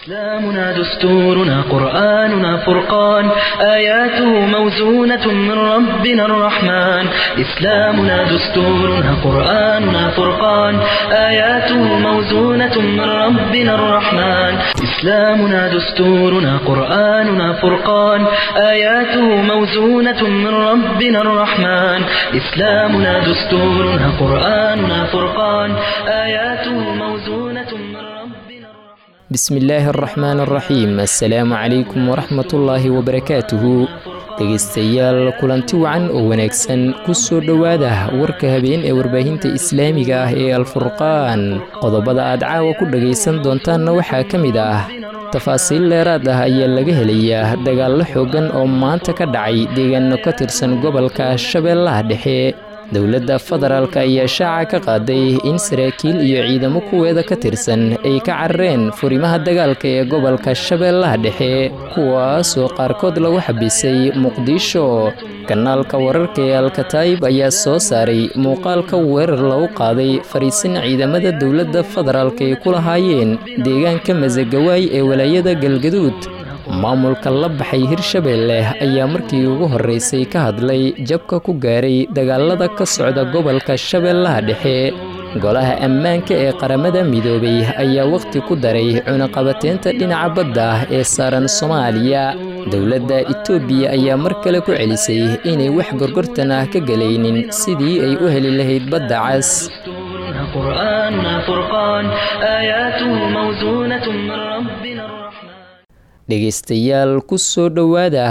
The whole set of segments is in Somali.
إسلامنا دستورنا قرآننا فرقان آياته موزونة من ربنا الرحمن إسلامنا دستورنا قرآننا فرقان آياته موزونة من ربنا الرحمن إسلامنا دستورنا قرآننا فرقان آياته موزونة من ربنا الرحمن إسلامنا دستورنا قرآننا فرقان آياته موزونة من ربنا الرحمن bismillaahi araxmaan araxiim assalaamu calaykum waraxmatullaahi wabarakaatuhu dhegaystayaal kulanti wacan oo wanaagsan ku soo dhowaada warka habeen ee warbaahinta islaamiga ah ee alfurqaan qodobada aad caawa ku dhagaysan doontaanna waxaa ka mid ah tafaasiil dheeraad ah ayaa laga helayaa dagaallo xooggan oo maanta ka dhacay deegaano ka tirsan gobolka shabeellaha dhexe dowladda federaalk ayaa shaaca ka qaaday in saraakiil iyo ciidamo kuweeda ka tirsan ay ka carareen furimaha dagaalka ee gobolka shabeellaha dhexe kuwaasoo qaarkood lagu xabisay muqdisho kanaalka wararka ee alkataayib ayaa soo saaray muuqaalka weerar lagu qaaday fariisin ciidamada dowladda federaalk ay ku lahaayeen deegaanka masagawaay ee walaayada galgaduud maamulka la baxay hirshabeelle ayaa markii ugu horreysay ka hadlay jabka ku gaaray dagaalada ka socda gobolka shabeellaha dhexe golaha ammaanka ee qaramada midoobay ayaa wakhti ku daray cunaqabateynta dhinaca badda ah ee saaran soomaaliya dowladda itoobiya ayaa mar kale ku celisay inay wax gorgortan ah ka gelaynin sidii ay u heli lahayd badda cas دستورنا قرآننا فرقان آياته موزونة من ربنا الرحمن dhegaystayaal ku soo dhowaada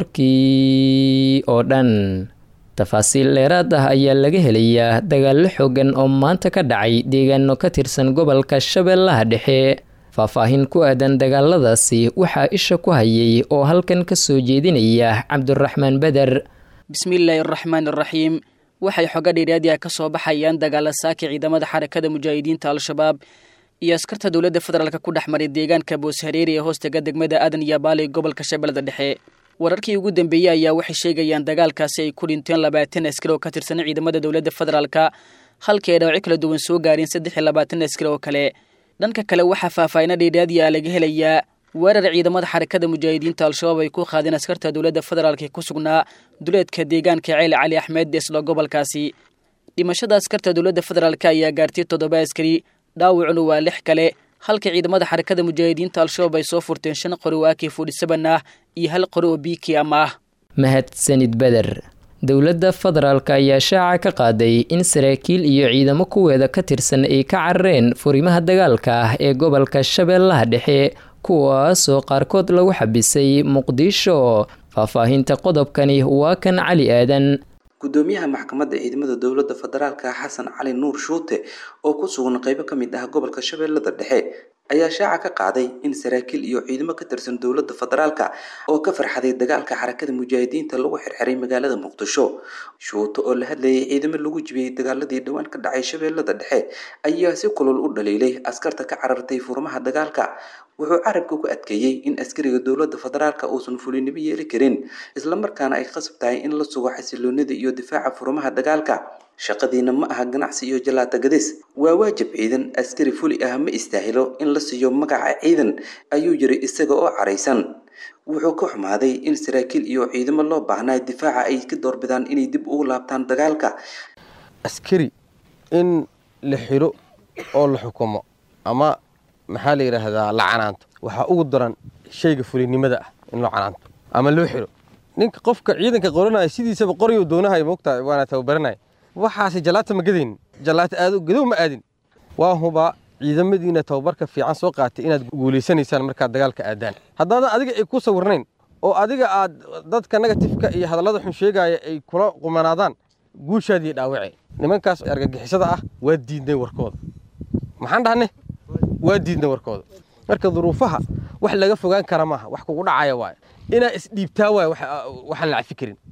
warkii oo dhan tafaasiil dheeraad ah ayaa laga helayaa dagaallo xooggan oo maanta ka dhacay deegaano ka tirsan gobolka shabeellaha dhexe faahfaahin ku aadan dagaaladaasi waxaa isha ku hayay oo halkan ka soo jeedinaya cabduraxmaan beder bismillaahi araxmaan araxiim waxay xoga dheeraadiah ka soo baxayaan dagaala saaki ciidamada xarakada mujaahidiinta al-shabaab iyo askarta dowladda federaalk ku dhex maray deegaanka booshareeri ee hoostaga degmada aadan iyo baali gobolka shabeellada dhexe wararkii ugu dambeeyey ayaa waxay sheegayaan dagaalkaasi ay ku dhinteen labaatan askar oo ka tirsan ciidamada dowladda federaalka halkii ay dhawacyo kala duwan soo gaareen saddex iyo labaatan askar oo kale dhanka kale waxaa faahfaahina dheeraadiya laga helayaa weerar ciidamada xarakada mujaahidiinta al-shabaab ay ku qaadeen askarta dowladda federaalk ee ku sugnaa duleedka deegaanka ceeli cali axmed isla gobolkaasi dhimashada askarta dowladda federaalk ayaa gaartay toddoba askari dhaawacuna waa lix kale halka ciidamada xarakada mujaahidiinta al-shabaab ay soo furteen shan qori oo aki fudhisaban ah iyo hal qori oo biiki ama ah mahadsanid beder dowladda federaalk ayaa shaaca ka qaaday in saraakiil iyo ciidamo kuweeda ka tirsan ay ka carareen furimaha dagaalka ah ee gobolka shabeellaha dhexe kuwaasoo qaarkood lagu xabisay muqdisho faahfaahinta qodobkani waa kan cali aadan gudoomiyaha maxkamadda ciidamada dowladda federaalka xasan cali nuur shuute oo ku sugan qeybo ka mid ah gobolka shabeellada dhexe ayaa shaaca ka qaaday in saraakiil iyo ciidamo ka tirsan dowladda federaalka oo ka farxaday dagaalka xarakada mujaahidiinta lagu xirxiray magaalada muqdisho shuute oo la hadlayay ciidamo lagu jibiyey dagaaladii dhowaan ka dhacay shabeellada dhexe ayaa si kulul u dhaliilay askarta ka carartay furmaha dagaalka wuxuu carabka ku adkeeyey in askariga dowladda federaalka uusan fulinimo yeeli karin islamarkaana ay qasab tahay in la sugo xasiloonida iyo difaaca furmaha dagaalka shaqadiina ma aha ganacsi iyo jalaata gadis waa waajib ciidan askari fuli ah ma istaahilo in la siiyo magaca ciidan ayuu yiri isaga oo caraysan wuxuu ka xumaaday in saraakiil iyo ciidamo loo baahnaa difaaca ay ka doorbidaan inay dib ugu laabtaan dagaalka askari in la xiro oo la xukumo ama maxaa la yidhaahdaa la canaanto waxaa ugu daran shayga fulinimada ah in loo canaanto ama loo xiro ninka qofka ciidanka qoranaya sidiisaba qoryo doonahay mogtahay waana tababaranaya waxaase jalaata ma gadaynin jalaata aado gadow ma aadin waa hubaa ciidamadiina tababarka fiican soo qaatay inaad guulaysanaysaan markaad dagaalka aadaan haddaadan adiga ay ku sawirnayn oo adiga aad dadka negatifka iyo hadallada xun sheegaya ay kula qumanaadaan guushaadii dhaawace nimankaas argagixisada ah waa diidnay warkooda maxaan dhahnay waa diidnay warkooda marka duruufaha wax laga fogaan kara maaha wax kugu dhacaya waaye inaa isdhiibtaa waay waxaan la cafi karin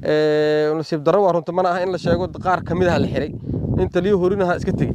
nasiib darro waa runta mana aha in la sheego qaar ka mid aha la xiray in taliyo horinaha iska tegey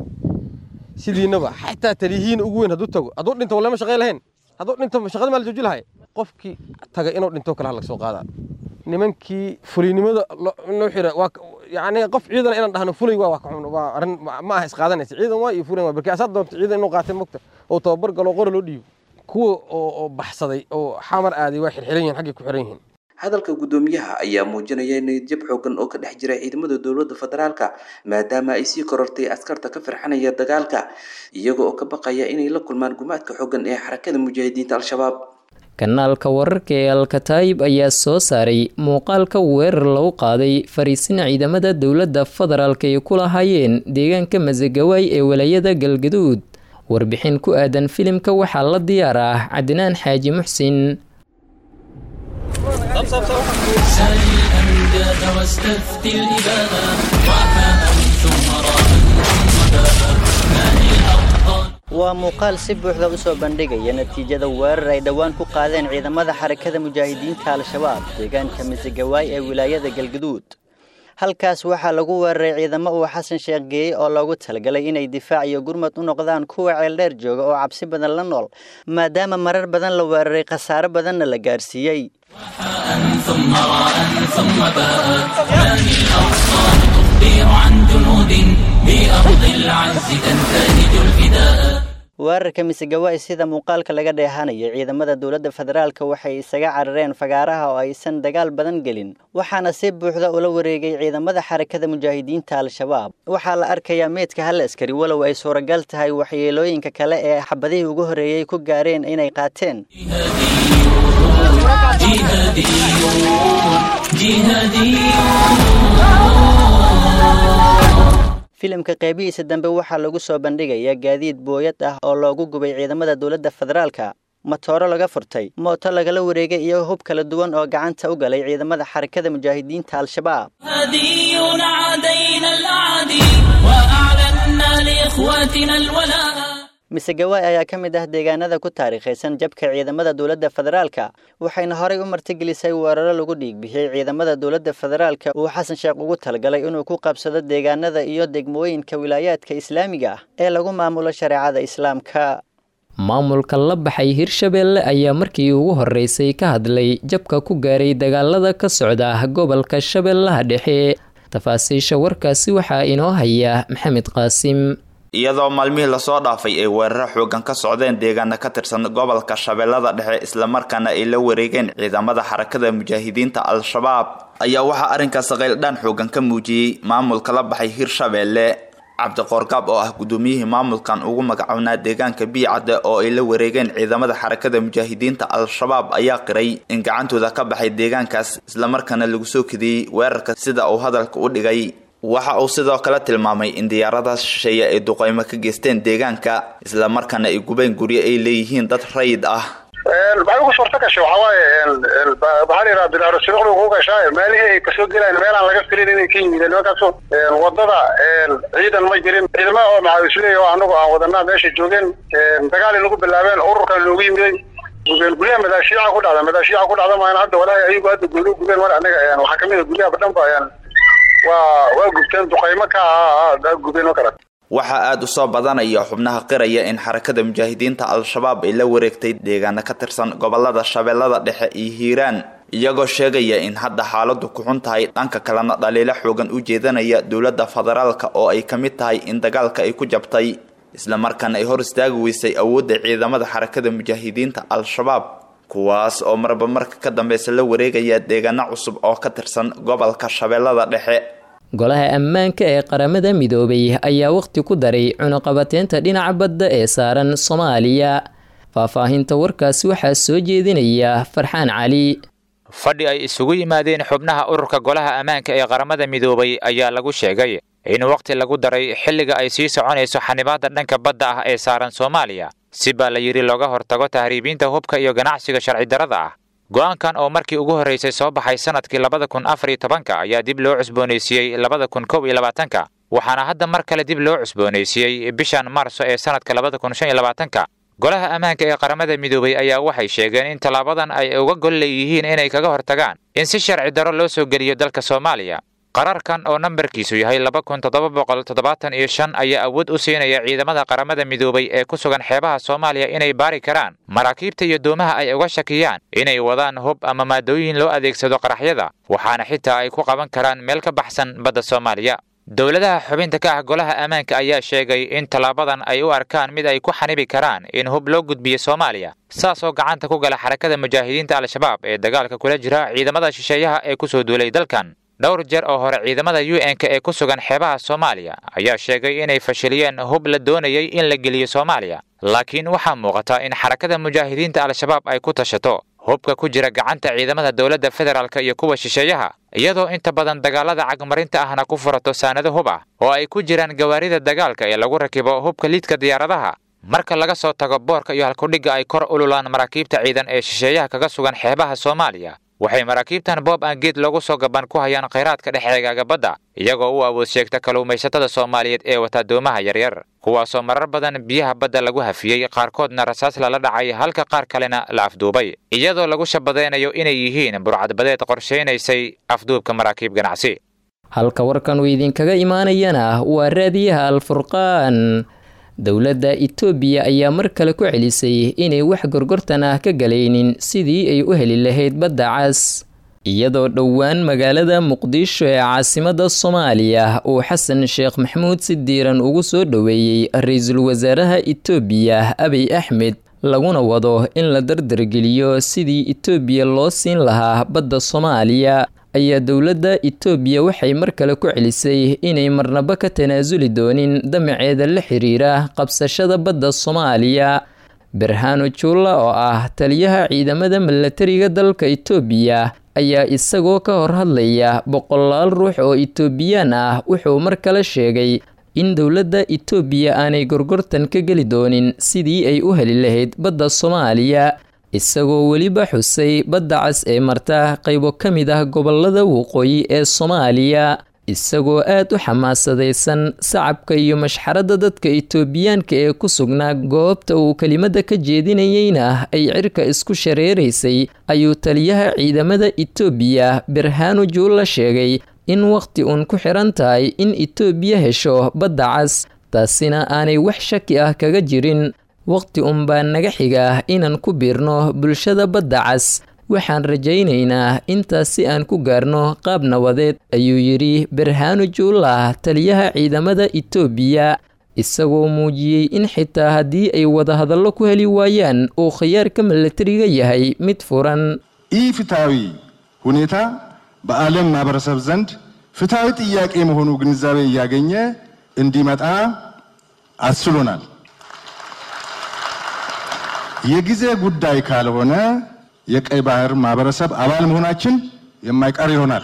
sidiinaba xataa taliyihiin ugu weyn hadduu tago hadduu dhinto walema shaqay lahayn hadduu dhinto shaqada maa la jooji lahay qofkii taga inuu dhinto kale ha laga soo qaadaa nimankii fulinimada loo xira waa yani qof ciidan inaan dhahno fulay waa wax ka xun waa arrin ma aha isqaadanaysa ciidan waa iyo fulan waa barkii asaad doonto ciidan inuu qaatay mogta oo tababar galo qora loo dhiibo kuwa oo baxsaday oo xamar aaday waa xirxiran yihin xaggay ku xiran yihiin hadalka guddoomiyaha ayaa muujinaya niyadjab xoogan oo ka dhex jira ciidamada dowladda federaalka maadaama ay sii korortay askarta ka firxanaya dagaalka iyaga oo ka baqaya inay la kulmaan gumaadka xoogan ee xarakada mujaahidiinta al-shabaab kanaalka wararka ee alkataayib ayaa soo saaray muuqaalka weerar lagu qaaday fariisin ciidamada dowladda federaalk ay ku lahaayeen deegaanka masagawaay ee walaayada galgaduud warbixin ku aadan filimka waxaa la diyaar ah cadnaan xaaji muxsin waa muuqaal si buuxda u soo bandhigaya natiijada weerar ay dhowaan ku qaadeen ciidamada xarakada mujaahidiinta al-shabaab deegaanka masagawaay ee wilaayada galgaduud halkaas waxaa lagu weeraray ciidamo uu xasan sheekh geeyey oo loogu talagalay inay difaac iyo gurmad u noqdaan kuwa ceeldheer jooga oo cabsi badan la nool maadaama marar badan la weeraray khasaaro badanna la gaarsiiyey weerarka misegawaay sida muuqaalka laga dheehanaya ciidamada dowladda federaalka waxay isaga carareen fagaaraha oo aysan dagaal badan gelin waxaana si buuxda ula wareegay ciidamada xarakada mujaahidiinta al-shabaab waxaa la arkayaa meydka hal askari walow ay suuragal tahay waxyeelooyinka kale ee xabadihii ugu horreeyey ku gaareen inay qaateen filimka qeybihiisa dambe waxaa lagu soo bandhigayaa gaadiid booyad ah oo loogu gubay ciidamada dowladda federaalka matooro laga furtay mooto lagala wareegay iyo hub kala duwan oo gacanta u galay ciidamada xarakada mujaahidiinta al-shabaab misegawaay ayaa ka mid ah deegaanada ku taariikhaysan jabka ciidamada dowladda federaalka waxayna horay u martigelisay weeraro lagu dhiigbixiyey ciidamada dowladda federaalka uu xasan sheekh ugu talagalay inuu ku qabsado deegaanada iyo degmooyinka wilaayaadka islaamiga ah ee lagu maamulo shareecada islaamka maamulka la baxay hirshabeelle ayaa markii ugu horeysay ka hadlay jabka ku gaaray dagaalada ka socda gobolka shabeellaha dhexe tafaasiisha warkaasi waxaa inoo haya maxamed qaasim iyadoo maalmihii lasoo dhaafay ay weeraro xoogan ka socdeen deegaana ka tirsan gobolka shabeellada dhexe islamarkaana ay la wareegeen ciidamada xarakada mujaahidiinta al-shabaab ayaa waxaa arrinkaas qayldhaan xoogan ka muujiyey maamulka la baxay hirshabeelle cabdiqoorgaab oo ah guddoomiyihii maamulkan ugu magacownaa deegaanka biicadde oo ay la wareegeen ciidamada xarakada mujaahidiinta al-shabaab ayaa qiray in gacantooda ka baxay deegaankaas islamarkaana lagu soo kadiyey weerarka sida uu hadalka u dhigay waxa uu sidoo kale tilmaamay in diyaaradaas shisheeye ay duqeymo ka geysteen deegaanka islamarkaana ay gubeen guryo ay leeyihiin dad rayid ah maxay ugu suurta gashay waxaa waaye maxaa la yidhaha bilaaro sibiqdu ugu gashaa meelihii ay kasoo gelayaan meelaan laga filin inay ka yimideen nimankaasu wadada ciidan ma jirin ciidamada oo maxaa isleeyahy oo anagu aan wadanaa meesha joogeen dagaalay nagu bilaabeen ururkan loogu yimiday gubeen guryaha madaashiica ku dhacda madaashiica ku dhacda maana hadda walaahi ayagu hadda gooni gubeen mar anaga waxaa kamid a guryaha badhanba waa waa gubteen duqaymo ka ah gubeen oo kale waxaa aada u soo badanaya xubnaha qiraya in xarakada mujaahidiinta al-shabaab ay la wareegtay deegaana ka tirsan gobolada shabeellada dhexe iyo hiiraan iyagoo sheegaya in hadda xaaladu ku xun tahay dhanka kalena dhaliilo xoogan u jeedanaya dowladda federaalka oo ay ka mid tahay in dagaalka ay ku jabtay islamarkaana ay hor istaagi weysay awoodda ciidamada xarakada mujaahidiinta al-shabaab kuwaas oo marba marka ka dambeysa la wareegaya deegaano cusub oo ka tirsan gobolka shabeellada dhexe golaha ammaanka ee qaramada midoobay ayaa waqti ku daray cunuqabateynta dhinaca badda ee saaran soomaaliya faahfaahinta warkaasi waxaa soo jeedinaya farxaan cali fadhi ay isugu yimaadeen xubnaha ururka golaha ammaanka ee qaramada midoobay ayaa lagu sheegay in waqti lagu daray xilliga ay sii soconayso xanibaadda dhanka badda ah ee saaran soomaaliya si baa la yidhi looga hortago tahriibiinta hubka iyo ganacsiga sharci darrada ah go'aankan oo markii ugu horraysay soo baxay sannadkii labada kun afar iyo tobanka ayaa dib loo cusboonaysiiyey labada kun kow iyo labaatanka waxaana hadda mar kale dib loo cusboonaysiiyey bishan maarso ee sannadka labada kun shan iyo labaatanka golaha ammaanka ee qaramada midoobay ayaa waxay sheegeen in tallaabadan ay uga gol leeyihiin inay kaga hortagaan in si sharci darro loo soo geliyo dalka soomaaliya qararkan oo nambarkiisu yahay laba kun toddoba boqol toddobaatan iyo shan ayaa awood u siinaya ciidamada qaramada midoobay ee ku sugan xeebaha soomaaliya inay baari karaan maraakiibta iyo doomaha ay uga shakiyaan inay wadaan hub ama maadooyin loo adeegsado qaraxyada waxaana xitaa ay ku qaban karaan meel ka baxsan badda soomaaliya dowladaha xubinta ka ah golaha ammaanka ayaa sheegay in tallaabadan ay u arkaan mid ay ku xanibi karaan in hub loo gudbiyo soomaaliya saasoo gacanta ku gala xarakada mujaahidiinta al-shabaab ee dagaalka kula jira ciidamada shisheeyaha ee ku soo duulay dalkan dhowr jeer oo hore ciidamada u n-k ee ku sugan xeebaha soomaaliya ayaa sheegay inay fashiliyeen hub la doonayay in la geliyo soomaaliya laakiin waxaa muuqata in xarakada mujaahidiinta al-shabaab ay ku tashato hubka ku jira gacanta ciidamada dowladda federaalka iyo kuwa shisheeyaha iyadoo inta badan dagaalada cagmarinta ahna ku furato saanado hub ah oo ay ku jiraan gawaarida dagaalka ee lagu rakibo hubka liidka diyaaradaha marka laga soo tago boorka iyo halkudhigga ay kor ululaan maraakiibta ciidan ee shisheeyaha kaga sugan xeebaha soomaaliya waxay maraakiibtan boob aan geed loogu soo gaban ku hayaan khayraadka dhex eegaaga badda iyagoo u awood sheegta kalluumaysatada soomaaliyeed ee wata doomaha yaryar kuwaasoo marar badan biyaha badda lagu hafiyey qaarkoodna rasaas lala dhacay halka qaar kalena la afduubay iyadoo lagu shabadaynayo inay yihiin burcadbadeed qorshaynaysay afduubka maraakiib ganacsi halka warkan uu idinkaga imaanayana waa raadiyaha alfurqaan dowladda itoobiya ayaa mar kale ku celisay inay wax gorgortan ah ka galaynin sidii ay u heli lahayd badda cas iyadoo dhowaan magaalada muqdisho ee caasimadda soomaaliya uu xasan sheekh maxamuud si diiran ugu soo dhoweeyey ra-iisul wasaaraha itoobiya abiy axmed laguna wado in la dardargeliyo sidii itoobiya loo siin lahaa badda soomaaliya ayaa dowladda itoobiya waxay mar kale ku celisay inay marnaba ka tanaasuli doonin damaceeda la xiriira qabsashada badda soomaaliya berhano juulla oo ah taliyaha ciidamada milatariga dalka itoobiya ayaa isagoo ka hor hadlaya boqolaal ruux oo itoobiyaan ah wuxuu mar kale sheegay in dowladda itoobiya aanay gorgortan ka geli doonin sidii ay u heli lahayd badda soomaaliya isagoo weliba xusay badda cas ee marta qaybo ka mid ah gobolada waqooyi ee soomaaliya isagoo aad u xamaasadaysan sacabka iyo mashxaradda dadka itoobiyaanka ee ku sugnaa goobta uu kelimada ka jeedinayeyna ay cirka isku shareeraysay ayuu taliyaha ciidamada itoobiya berhano juulla sheegay in wakhti uun ku xiran tahay in itoobiya hesho badda cas taasina aanay wax shaki ah kaga jirin wakhti unbaa naga xiga inaan ku biirno bulshada badda cas waxaan rajaynaynaa intaas si aan ku gaarno qaab nabadeed ayuu yidhi berhano juulah taliyaha ciidamada itoobiya isagoo muujiyey in xitaa haddii ay wadahadallo ku heli waayaan uu khiyaarka milatariga yahay mid furan ይህ ፍትሐዊ ሁኔታ በዓለም ማህበረሰብ ዘንድ ፍትሐዊ ጥያቄ መሆኑ ግንዛቤ እያገኘ እንዲመጣ አስችሎናል። የጊዜ ጉዳይ ካልሆነ የቀይ ባህር ማህበረሰብ አባል መሆናችን የማይቀር ይሆናል።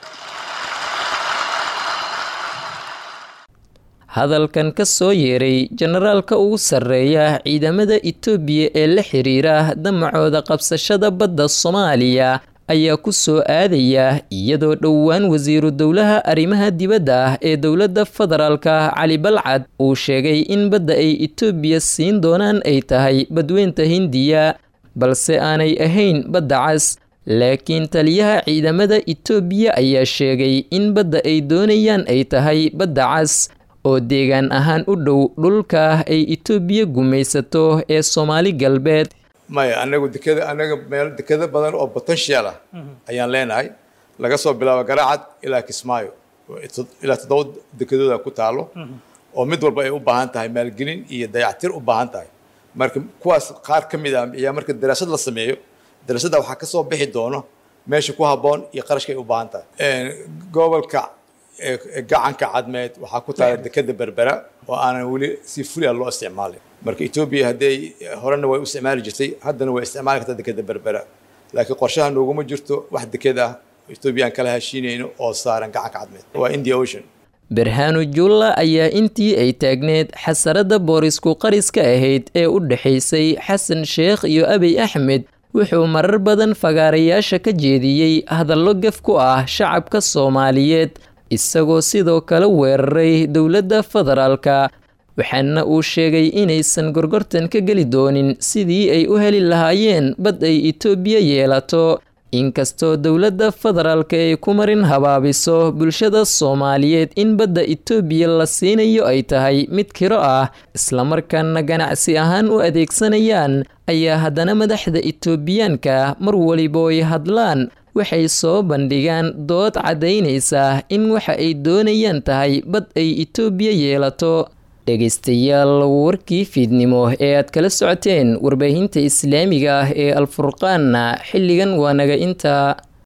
hadalkan ka soo yeeray jenaraalka ugu sarreeya ciidamada itoobiya ee la xiriira damacooda qabsashada badda soomaaliya ayaa ku soo aadaya iyadoo dhowaan wasiiru dowlaha arrimaha dibadda ah ee dowladda federaalka cali balcad uu sheegay in badda ay itoobiya siin doonaan ay tahay badweynta hindiya balse aanay ahayn badda cas laakiin taliyaha ciidamada itoobiya ayaa sheegay in badda ay doonayaan ay tahay badda cas oo deegaan ahaan u dhow dhulka ay itoobiya gumaysato ee soomaali galbeed maya anagu dekeda anaga meel dekeda badan oo potential ah ayaan leenahay laga soo bilaabo garaacad ilaa kismaayo ilaa toddoba dekedooda ku taalo oo mid walba ay u baahan tahay maalgelin iyo dayactir u baahan tahay marka kuwaas qaar ka mid ah ayaa marka daraasad la sameeyo daraasadda waxaa ka soo bixi doono meesha ku habboon iyo qarashka ay u baahan tahay gobolka gacanka cadmeed waxaa ku taala dekeda berbera oo aanan weli si fulia loo isticmaalin marka etoobiya hadday horena way u isticmaali jirtay haddana way isticmaali kartaa dekeda berbera laakiin qorshaha nooguma jirto wax deked ah etoobiya aan kala heshiinayno oo saaran gacanka cadmeed waa india ocean berhano juulla ayaa intii ay taagneed xasaradda boorisku qariska ahayd ee u dhexaysay xasan sheekh iyo abiy axmed wuxuu marar badan fagaarayaasha ka jeediyey hadallo gaf ku ah shacabka soomaaliyeed isagoo sidoo kale weeraray dowladda federaalka waxaana uu sheegay inaysan gorgortan ka geli doonin sidii ay u heli lahaayeen bad ay itoobiya yeelato inkastoo dowladda federaalka ay ku marin habaabiso bulshada soomaaliyeed in badda itoobiya la siinayo ay tahay mid kiro ah islamarkaana ganacsi ahaan u adeegsanayaan ayaa haddana madaxda itoobiyaanka mar waliba ay hadlaan waxay soo bandhigaan dood caddaynaysa in waxa ay doonayaan tahay bad ay itoobiya yeelato dhegaystayaal warkii fiidnimo ee aad kala socoteen warbaahinta islaamiga ah ee alfurqaanna xilligan waa naga intaa